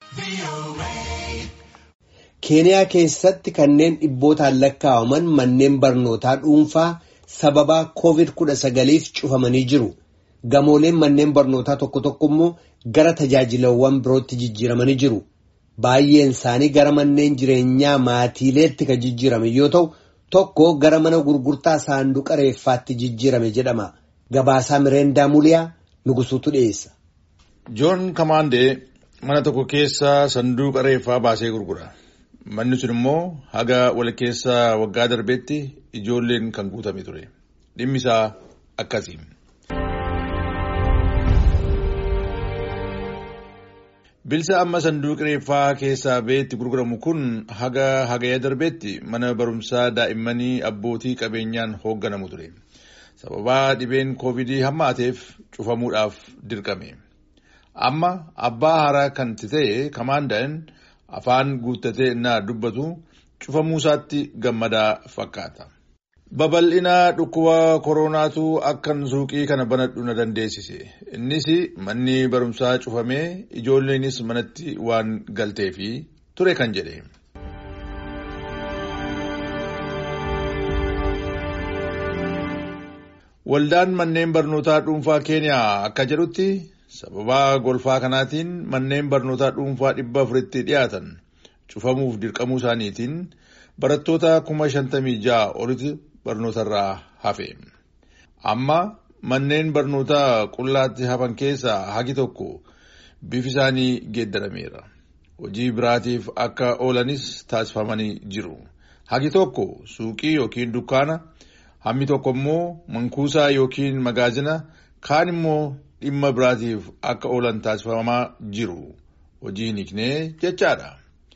keeniyaa keessatti kanneen dhibbootaan lakkaa'aman manneen barnootaa dhuunfaa sababaa covid-19f cufamanii jiru gamooleen manneen barnootaa tokko tokko immoo gara tajaajilawwan birootti jijjiiramanii jiru baay'een isaanii gara manneen jireenyaa maatiileetti kan jijjiirame yoo ta'u tokko gara mana gurgurtaa saanduqa reeffaatti jijjiirame jedhama gabaasaa mireendaa muliyaa nugusuutu dhiyeessa. joon kamaandee mana tokko keessa sanduuqa reeffaa baasee gurgura. Manni sun immoo haga wal keessa waggaa darbeetti ijoolleen kan guutame ture. Dhimmi isaa akkasi. Bilisa amma sanduuqa reeffaa keessaa ba'eetti gurguramu kun haga hagaya darbeetti mana barumsaa daa'immanii abbootii qabeenyaan hoogganamu ture. Sababaa dhibeen koovidii hammaateef cufamuudhaaf dirqame. Amma abbaa haaraa kan ta'e kamaandaan. afaan guuttatee innaa dubbatu cufamuu isaatti gammadaa fakkaata. Babal'ina dhukkuba koronaatu akkan suuqii kana banadhu na dandeessise. Innis manni barumsaa cufamee ijoolleenis manatti waan galteefi ture kan jedhe. Waldaan manneen barnootaa dhuunfaa Keeniyaa akka jedhutti. sababaa golfaa kanaatiin manneen barnootaa dhuunfaa dhibba afuritti dhiyaatan cufamuuf dirqamuu isaaniitiin barattoota kuma shantamii ja'a olitti barnootarraa hafe. Amma manneen barnootaa qullaatti hafan keessaa hagi tokko bifi isaanii geeddarameera. Hojii biraatiif akka oolanis taasifamanii jiru. Hagi tokko suuqii yookiin dukkaana, hammi tokko immoo mankuusaa yookiin magaazina, kaan immoo dhimma biraatiif akka oolan taasifamaa jiru hojii hiiknee jechaadha.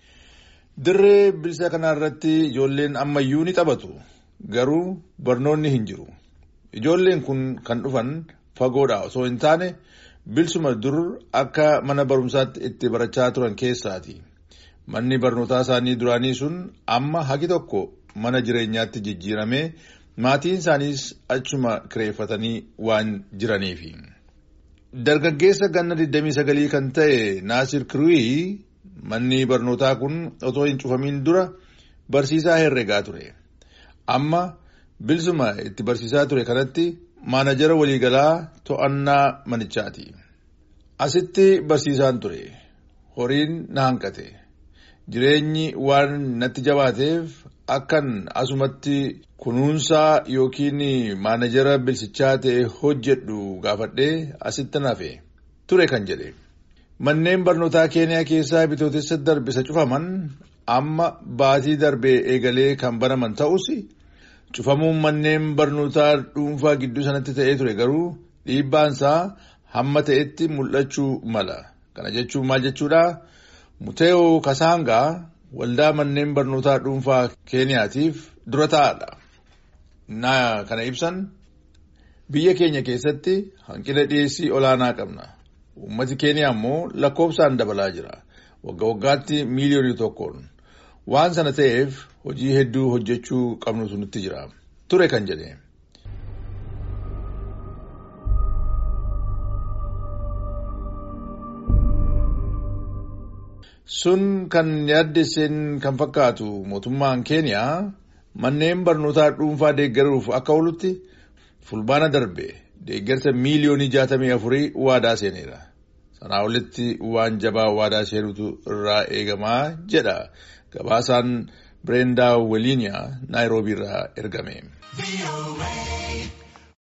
Dirree bilisa kanarratti ijoolleen ammayyuu ni taphatu garuu barnoonni hin jiru. Ijoolleen kun kan dhufan fagoodha osoo hin taane bilisuma dur akka mana barumsaatti itti barachaa turan keessaati. Manni barnootaa isaanii duraanii sun amma hagi tokko mana jireenyaatti jijjiiramee maatiin isaaniis achuma kireeffatanii waan jiraniifi. Dargaggeessa ganna 29 kan ta'e Naasir Kiruuyi manni barnootaa kun otoo hin cufamin dura barsiisaa herregaa ture. Amma bilisuma itti barsiisaa ture kanatti maanajara waliigalaa to'annaa manichaati. Asitti barsiisaan ture. Horiin na hanqate. Jireenyi waan natti jabaateef akkan asumatti kunuunsaa yookiin maanajara bilisichaa ta'e hojjedhu gaafadhee asitti nafe ture kan jedhe. Manneen barnootaa keeniyaa keessaa bitootessa darbisa cufaman amma baatii darbee eegalee kan banaman ta'us cufamuun manneen barnootaa dhuunfaa gidduu sanatti ta'ee ture garuu dhiibbaansaa hamma ta'etti mul'achuu mala. Kana jechuun maal jechuudha? Muteeoo Kasaangaa waldaa manneen barnootaa dhuunfaa keeniyaatiif dura taa'aadha. Naa kana ibsan biyya keenya keessatti hanqina dhiyeessii olaanaa qabna. Uummati keeniyaa immoo lakkoofsaan dabalaa jira. Wagga waggaatti miiliyoonii tokkoon. Waan sana ta'eef hojii hedduu hojjechuu qabnutu nutti jira. Ture kan jedhe. Sun kan yaaddesseen kan fakkaatu mootummaan keeniyaa manneen barnootaa dhuunfaa deeggaruuf akka oolutti fulbaana darbe deeggarsa miiliyoonii jaatamii afurii waadaa seeneera. Sanaa olitti waan jabaa waadaa seenutu irraa eegamaa jedha gabaasaan Bireendaa Weliiniyaa Naayiroobii irraa ergame.